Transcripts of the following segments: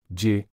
Je,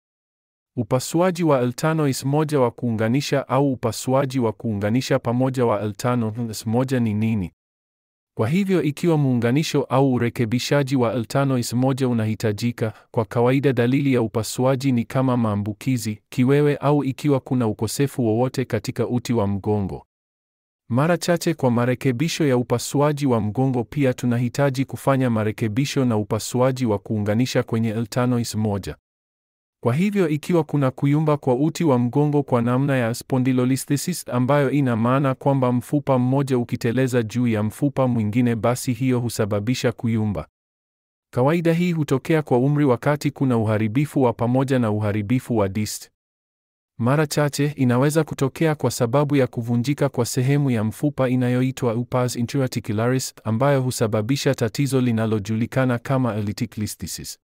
upasuaji wa L5 is moja wa kuunganisha au upasuaji wa kuunganisha pamoja wa L5 is moja ni nini? Kwa hivyo ikiwa muunganisho au urekebishaji wa L5 is moja unahitajika, kwa kawaida dalili ya upasuaji ni kama maambukizi, kiwewe au ikiwa kuna ukosefu wowote katika uti wa mgongo. Mara chache kwa marekebisho ya upasuaji wa mgongo pia tunahitaji kufanya marekebisho na upasuaji wa kuunganisha kwenye L5 is moja. Kwa hivyo ikiwa kuna kuyumba kwa uti wa mgongo kwa namna ya spondylolisthesis ambayo ina maana kwamba mfupa mmoja ukiteleza juu ya mfupa mwingine basi hiyo husababisha kuyumba. Kawaida hii hutokea kwa umri wakati kuna uharibifu wa pamoja na uharibifu wa disc. Mara chache inaweza kutokea kwa sababu ya kuvunjika kwa sehemu ya mfupa inayoitwa pars interarticularis ambayo husababisha tatizo linalojulikana kama elytic listhesis.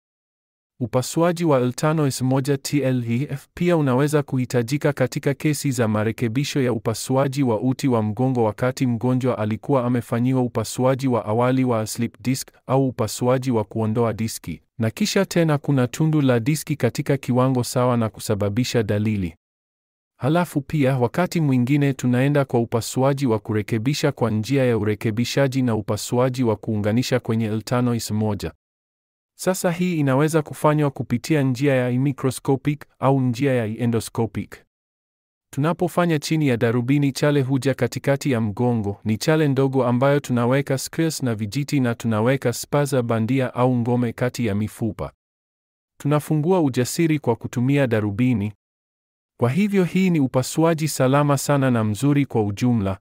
Upasuaji wa L5 is moja TLEF pia unaweza kuhitajika katika kesi za marekebisho ya upasuaji wa uti wa mgongo wakati mgonjwa alikuwa amefanyiwa upasuaji wa awali wa slip disc au upasuaji wa kuondoa diski, na kisha tena kuna tundu la diski katika kiwango sawa na kusababisha dalili. Halafu pia wakati mwingine tunaenda kwa upasuaji wa kurekebisha kwa njia ya urekebishaji na upasuaji wa kuunganisha kwenye L5 is moja. Sasa hii inaweza kufanywa kupitia njia ya microscopic au njia ya endoscopic. Tunapofanya chini ya darubini, chale huja katikati ya mgongo. Ni chale ndogo ambayo tunaweka screws na vijiti na tunaweka spaza bandia au ngome kati ya mifupa. Tunafungua ujasiri kwa kutumia darubini. Kwa hivyo hii ni upasuaji salama sana na mzuri kwa ujumla.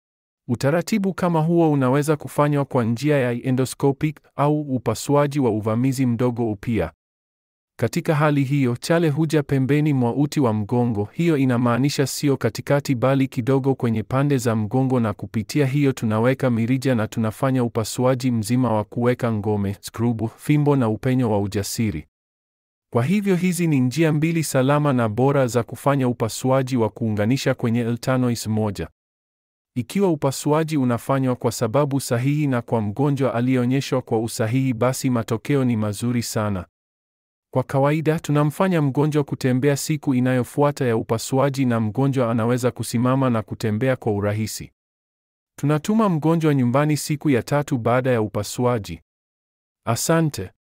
Utaratibu kama huo unaweza kufanywa kwa njia ya endoscopic au upasuaji wa uvamizi mdogo upia. Katika hali hiyo, chale huja pembeni mwa uti wa mgongo. Hiyo inamaanisha sio katikati bali kidogo kwenye pande za mgongo na kupitia hiyo tunaweka mirija na tunafanya upasuaji mzima wa kuweka ngome, skrubu, fimbo na upenyo wa ujasiri. Kwa hivyo hizi ni njia mbili salama na bora za kufanya upasuaji wa kuunganisha kwenye L5 is moja. Ikiwa upasuaji unafanywa kwa sababu sahihi na kwa mgonjwa aliyeonyeshwa kwa usahihi, basi matokeo ni mazuri sana. Kwa kawaida tunamfanya mgonjwa kutembea siku inayofuata ya upasuaji na mgonjwa anaweza kusimama na kutembea kwa urahisi. Tunatuma mgonjwa nyumbani siku ya tatu baada ya upasuaji. Asante.